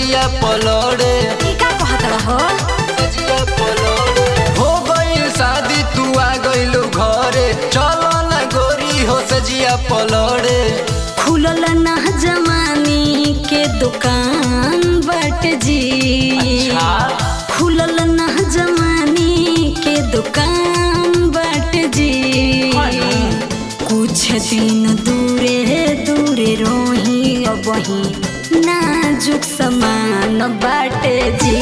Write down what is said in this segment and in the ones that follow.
सजिया पलड़े ई का कहत रहो सजिया पलड़े हो गइल शादी तू आ गइलू घरे चलो ना गोरी हो सजिया पलड़े खुलल ना जवानी के दुकान बट जी खुलल ना जवानी के दुकान बट जी कुछ दिन दूरे दूरे रोही अबही नाजुक समान बाटे जी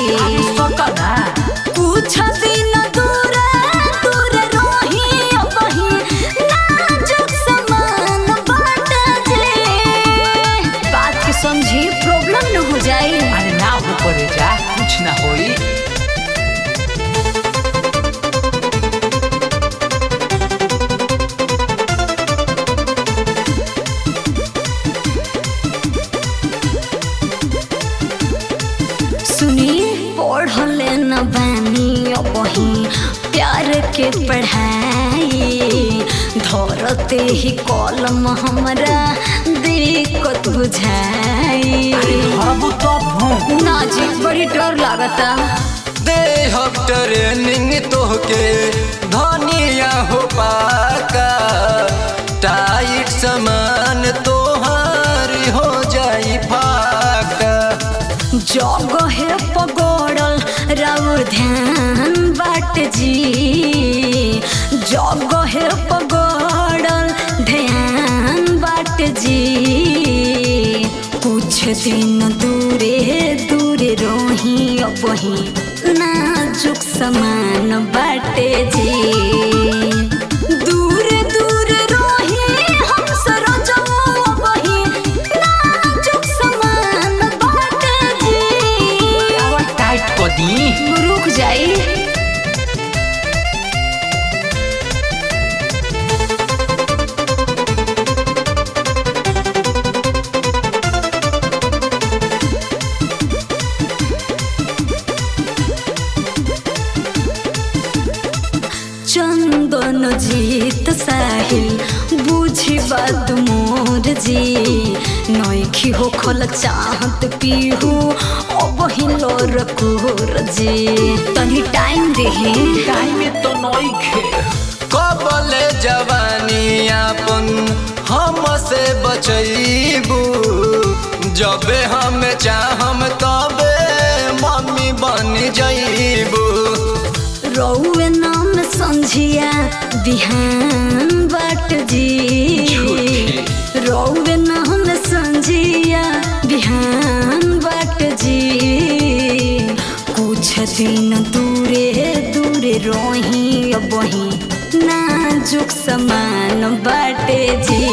कुछ दिन दूरे दूरे रोही अबही नाजुक समान बाटे जी बात के समझी प्रॉब्लम न हो जाई अरे ना हो पड़े जा कुछ ना होई सुनी पढ़ले न बानी अबही प्यार के पढ़ाई धरते ही कलम हमरा दिक्कत बुझाई हरबू तब हूँ ना जी बड़ी डर लागता दे हम ट्रेनिंग तोहके धनिया हो पाका टाइट समान तोहार हो जाई फाका जगह पगड़ल राउर ध्यान बाट जी जगह पगड़ल ध्यान बाट जी कुछ दिन दूरे दूरे रोही अबही नाजुक समान बाटे जी दूर दूर रोही हम सरोजमो अबही नाजुक समान बाटे जी आवाज टाइट कर दी रुक जाई चंदन जीत साहिल बुझी बात मोर जी नौखी हो खल चाहत पीहू अब हिलो रकोर जी तनी टाइम देही टाइम में तो नई खे कबले जवानी आपन हम से बचैबू जबे हम चाहम तबे मम्मी बन जैबू रौवे नाम संझिया बिहान बाट जी झूठी। रौवे नाम संझिया बिहान बाट जी कुछ दिन दूरे दूरे रोही अबही नाजुक समान बाटे जी